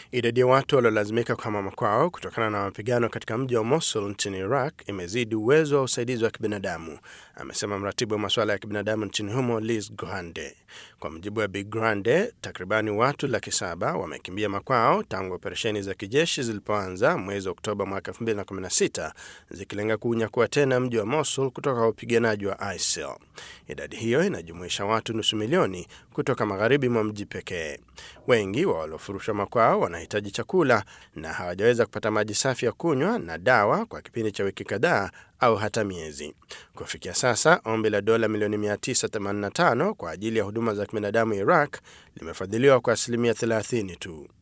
Idadi ya watu waliolazimika kuhama makwao kutokana na mapigano katika mji wa Mosul nchini Iraq imezidi uwezo wa usaidizi wa kibinadamu, amesema mratibu wa masuala ya kibinadamu nchini humo Liz Grande. Kwa mujibu wa Big Grande, takribani watu laki saba wamekimbia makwao tangu operesheni za kijeshi zilipoanza mwezi Oktoba mwaka 2016 zikilenga kuunyakua tena mji wa Mosul kutoka kwa wapiganaji wa ISIL. Idadi hiyo inajumuisha watu nusu milioni kutoka magharibi mwa mji pekee. Wengi wa waliofurushwa makwao wanahitaji chakula na hawajaweza kupata maji safi ya kunywa na dawa kwa kipindi cha wiki kadhaa au hata miezi. Kufikia sasa, ombi la dola milioni 985 kwa ajili ya huduma za kibinadamu Iraq limefadhiliwa kwa asilimia 30 tu.